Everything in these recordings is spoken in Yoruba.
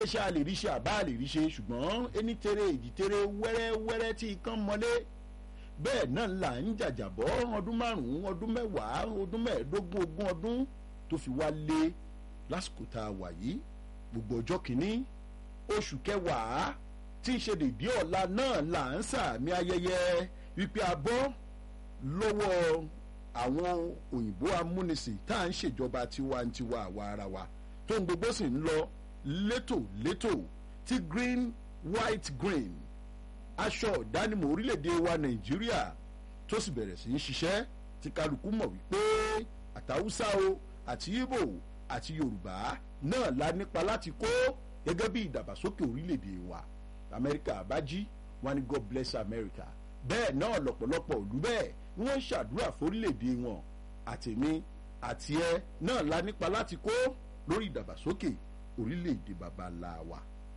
ṣe a lè rí ṣe àbá a lè rí ṣe ṣùgbọ́n ẹni tere èjì tere wẹ́rẹ́wẹ́rẹ́ tí ikán mọ́lé bẹ́ẹ̀ náà là ń jàjàbọ́ ọdún márùn-ún ọdún mẹ́wàá ọdún mẹ́ẹ̀ẹ́dógún ogún ọdún tó fi wá lé lásìkò tá a wà yìí gbogbo ọjọ́ kìíní oṣù kẹwàá tí ń ṣe dèdí ọ̀la náà là ń sàmì ayẹyẹ wípé a bọ́ lọ́wọ́ àwọn òyìnbó amúnisìn tá à ń ṣèjọba tiwantiwa àwa ara wa tó ń gbogbo sì ń lọ létòlétò tí green white green aṣọ ìdánimọ̀ orílẹ̀-èdè wa nàìjíríà tó sì bẹ̀rẹ̀ sí í ṣiṣẹ́ tí kálukú mọ̀ wípé àtàwùsá o àti ibo àti yorùbá náà la nípa láti kó gẹ́gẹ́ bí ìdàgbàsókè orílẹ̀-èdè wa amẹ́ríkà bá jí wọn ni god bless america bẹ́ẹ̀ náà lọ́pọ̀lọpọ̀ òlú bẹ́ẹ̀ ni wọ́n ń ṣàdúrà fórílẹ̀-èdè wọn àtẹ̀mí àti ẹ náà la nípa láti kó lórí ìdàgbàsókè orílẹ̀-èdè baba ńlá wa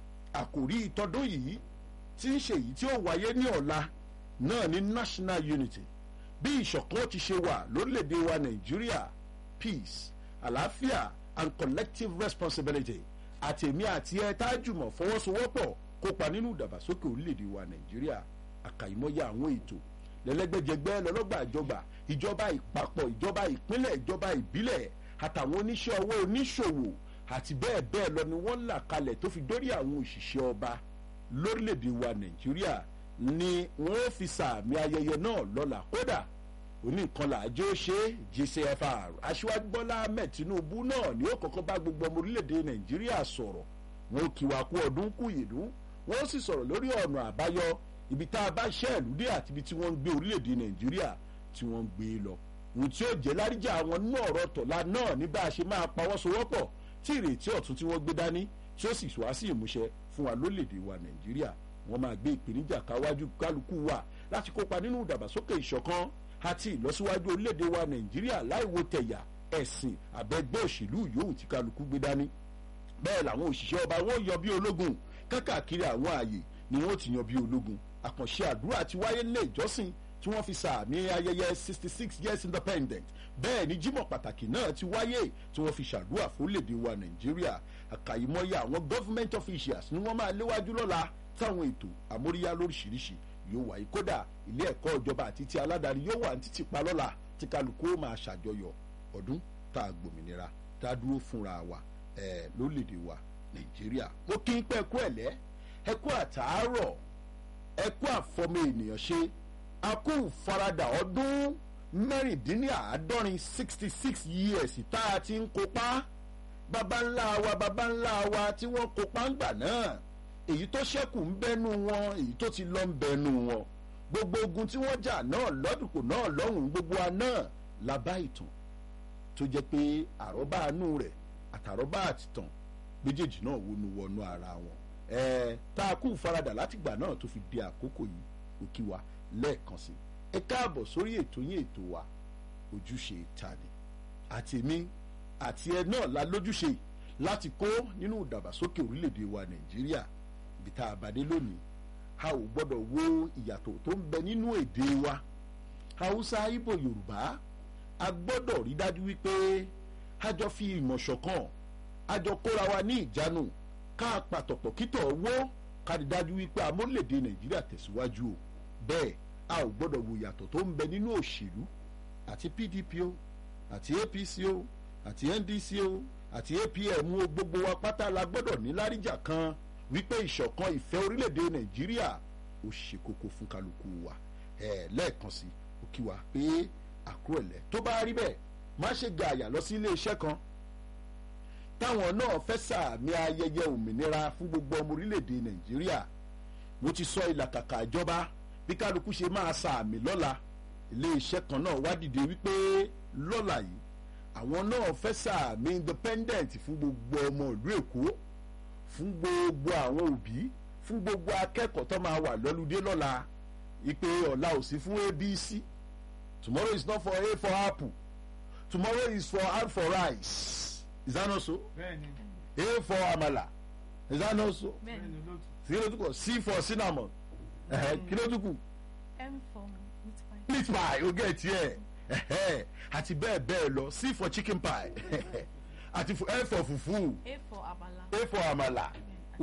àkòrí ìtọ́dún yìí tí ń ṣe èyí tí ó wáyé ní ọ̀la náà ní national unity bí ìṣọ̀kan ti ṣe wà lórílẹ̀‐èdè wa nàìjíríà peace àlàáfíà and collective responsibility àtẹ̀mí àti ẹ tájùmọ̀ fọwọ́sowọ́pọ̀ kópa nínú ìdàgbàsókè orílẹ̀‐èdè wa nàìjíríà àkàìmọye àwọn ètò lẹ́lẹ́gbẹ́jẹgbẹ́ lọ́lọ́gbà ìjọba ìjọba ìpapọ̀ ìjọba ìpínlẹ̀ ìjọba ìbílẹ̀ àtàwọn oníṣẹ́ owó oníṣòwò àti bẹ́ẹ̀ bẹ́ẹ̀ lọ ni wọ́n là kalẹ̀ tó fi dórí àwọn òṣìṣẹ́ ọba lórílẹ̀‐èdè wa nàìjíríà ni wọ́n fi sàmì ayẹyẹ náà lọ́la kódà oníkan làájọ́ ṣe gcfr aṣíwájú bọ́lá ahmed tinubu náà ni ó kọ́kọ́ bá gbogbo ọmọ orílẹ̀‐èdè nàìjíríà sọ̀rọ̀ wọn kì wá kú ọdún kú ìlú wọ́n sì sọ̀rọ̀ lórí ọ̀nà àbáyọ ibi tá a bá ṣẹ́ ìlú dé àti ibi tí wọ́n ń gbé orílẹ̀‐èdè nàìjíríà tí wọ́n ń gbé lọ ohun tí ó jẹ́ láríjà àwọn nínú ọ̀rọ̀ tọ̀la náà ní bá a ṣe máa pawọ́sowọ́pọ̀ tí ìrètí ọ̀tún tí wọ́n gbé dání tí ó sì wá sí ìmúṣẹ fún wa lórílẹ̀‐èdè wa nàìjíríà wọ́n máa gbé ìpèníjà káwájú kálukú wa láti kópa nínú ìdàgbàsókè ìṣọ̀kan àti ìlọsíwájú orílẹ̀‐èdè wa nàìjíríà láìwo tẹ̀yà ẹ̀sìn àbẹ̀gbẹ́ òṣèlú yòówù tí kálukú gbé dání bẹ́ẹ̀ làwọn òṣìṣẹ́ ọba wọn yan bí ológun kákàkiri àwọn ààyè ni wọ́n ti yan bí ológun àkànṣe àdúrà ti wáyé nílé ìjọsìn tí wọ́n fi sàmì ayẹyẹ sixty six years independent bẹ́ẹ̀ ni jímọ̀ pàtàkì náà ti wáyé tí wọ́n fi ṣàdúrà fórílẹ̀-èdè wa nàìjíríà àkàìmọye àwọn government officials ni wọ́n máa léwájú lọ́la táwọn ètò àmóríyá lóríṣiríṣi yóò wáyé kódà ilé ẹ̀kọ́ ìjọba àti ti aládàáni yóò wà ní títì pa lọ́la tí kálukú ó máa ṣàjọyọ̀ ọdún tá a gbòmìnira tá a dúró fúnra wa ẹ̀ lórílẹ̀‐èdè wa nàìjíríà mo kí n pẹ́ ẹ̀kú ẹ̀lẹ́ ẹ̀kú àtàárọ̀ ẹ̀kú àfọmọ ènìyàn ṣe akú farada ọdún mẹ́rìndínláàádọ́rin sixty six years tá a ti ń kópa baba ńlá wa baba ńlá wa tí wọ́n kópa ńgbà náà èyí tó ṣẹ́kù ń bẹ́nu wọn èyí tó ti lọ ń bẹ́nu wọn gbogbo ogun tí wọ́n jà náà lọ́dùnkù náà lọ́hùn gbogbo wa náà la bá ìtàn tó jẹ́ pé àrọ́bá àánú rẹ̀ àtàrọ́bá àtìtàn méjèèjì náà wọnú wọnú ara wọn ẹ̀ẹ́ tá a kú faradà látìgbà náà tó fi di àkókò yìí òkì wa lẹ́ẹ̀kan sí ẹ káàbọ̀ sórí ètò yín ètò wa ojúṣe tani àti èmi àti ẹ náà la lójúṣe láti kó nínú ìdàgbàsókè orílẹ̀-èdè wa nàìjíríà ibi tá a bá dé lónìí a ò gbọ́dọ̀ wo ìyàtọ̀ tó ń bẹ nínú èdè wa haúsá ibo yorùbá a gbọ́dọ̀ rí dájú wípé a jọ fi ìmọ̀ ṣọ̀kan a jọ kóra wa ní ìjánu ká pàtọ̀pọ̀ kítọ̀ wó ká rí dájú wípé amórílẹ̀-èdè nàìjíríà tẹ̀síwájú o bẹ́ẹ̀ a ò gbọ́dọ̀ wo ìyàtọ̀ tó ń bẹ nínú òṣèlú àti pdp o àti apc o àti ndc o àti apm o gbogbo wa pátá la gbọ́dọ̀ ní láríjà kan wípé ìṣọ̀kan ìfẹ́ orílẹ̀-èdè nàìjíríà ó ṣe kókó fún kálukú wa ẹ̀ lẹ́ẹ̀kan sí ó kí wa pé àkúrẹ̀lẹ̀ tó bá rí bẹ́ẹ̀ má ṣe gààyà lọ sí iléeṣẹ́ kan táwọn náà fẹ́ sàmì ayẹyẹ òmìnira fún gbogbo ọmọ orílẹ̀-èdè nàìjíríà mo ti sọ ìlàkàkà ìjọba bí kálukú ṣe máa sàmì lọ́la iléeṣẹ́ kan náà wá dìde wípé lọ́la yìí àwọn náà fẹ́ sàmì independent fún gbogbo ọmọ ìlú èkó fún gbogbo àwọn òbí fún gbogbo akẹ́kọ̀ọ́ tó máa wà lọ́lùdé lọ́la ìpè ọ̀la ò sí fún abc tomorrow is not for a for apple tomorrow is for r for rice is that not so bẹ́ẹ̀ni a for amala is that not so bẹ́ẹ̀ni olóòtú. kí ló tún kọ c for cinnamon ẹ̀hẹ́, kí ló tún kù M for meat pie. meat pie o get here ẹ̀hẹ́, àti bẹ́ẹ̀ bẹ́ẹ̀ lọ c for chicken pie àti f for fufu A for abala. a for amala